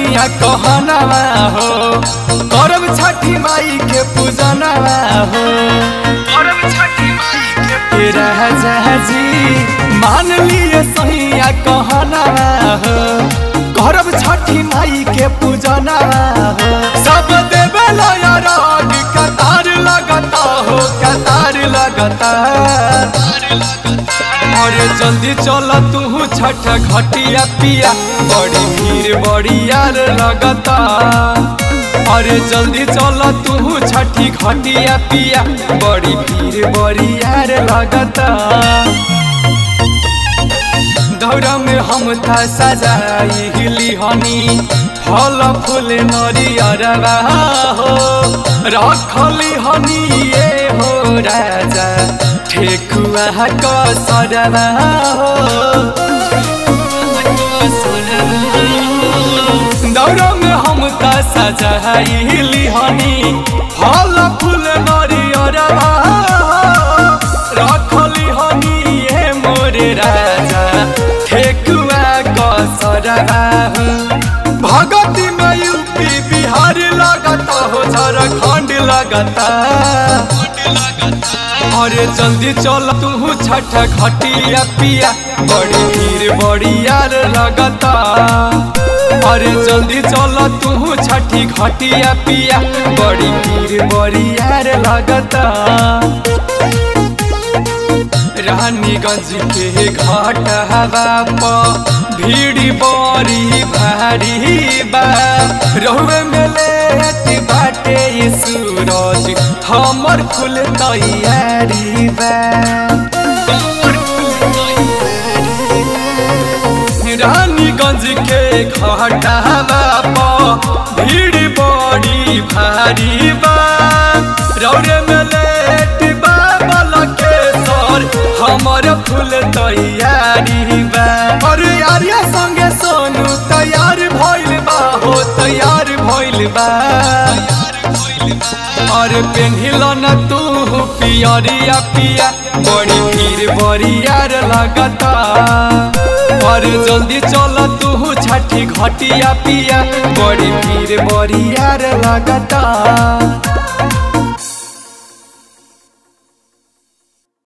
सैया कहनावा हो करब छठी माई के पूजनवा हो करब छठी माई के राजा जी मान लिए सैया कहनावा हो करब छठी माई के पूजनवा हो सब देवेला राग कतार लगता हो कतार लगता अरे जल्दी चल तू छठ घटिया पिया बड़ी भीड़ बड़ी यार लगता अरे जल्दी चल तू छठी घटिया पिया बड़ी भीड़ बड़ी यार लगता दौरा में हम था सजाई हिली हनी फल फूल नरियरवा हो रखली हनी ये हो राजा ठेकुआ कसरवा हो दौरा में हम त सजाइली हनी फल फूल नरियरवा रखली हनी ये मोरे राजा ठेकुआ कसरवा हो भगती में यूपी बिहार लगता हो झारखंड लगता अरे जल्दी चल तू छठ घटिया पिया बड़ी भीड़ बड़ी यार लगता अरे जल्दी चल तू छठी घटिया पिया बड़ी भीड़ बड़ी यार लगता रानीगंज के घाट हवा प भीड़ बड़ी भारी बा रहुए में लेट बाटे ये सूरज हमर फुल तैयारी बा रानीगंज के घाट हवा प भीड़ बड़ी भारी बा रौरे में लेट बा बलकेश्वर हमर फूल तैयारी बा अरे यारिया संगे सोनू तैयार भइल बा हो तैयार भइल बा अरे पेन्हिल न तू पियरिया पिया बड़ी भीड़ बड़ी यार लगता अरे जल्दी चल तू छठी घटिया पिया बड़ी भीड़ बड़ी यार लगता